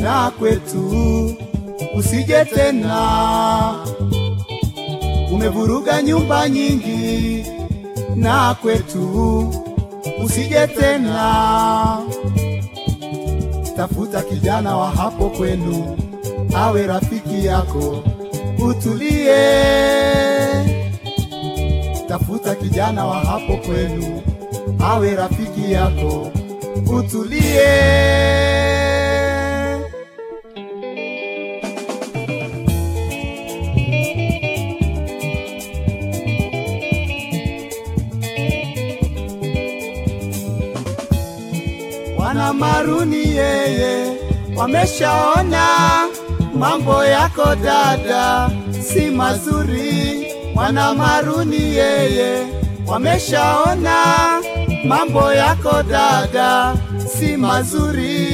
na kwetu usije tena. Umevuruga nyumba nyingi na kwetu usije tena. Tafuta kijana wa hapo kwenu awe rafiki yako, utulie. Tafuta kijana wa hapo kwenu awe rafiki yako, utulie. Wana maruni yeye wameshaona mambo yako dada si mazuri. Wana maruni yeye wameshaona mambo yako dada si mazuri.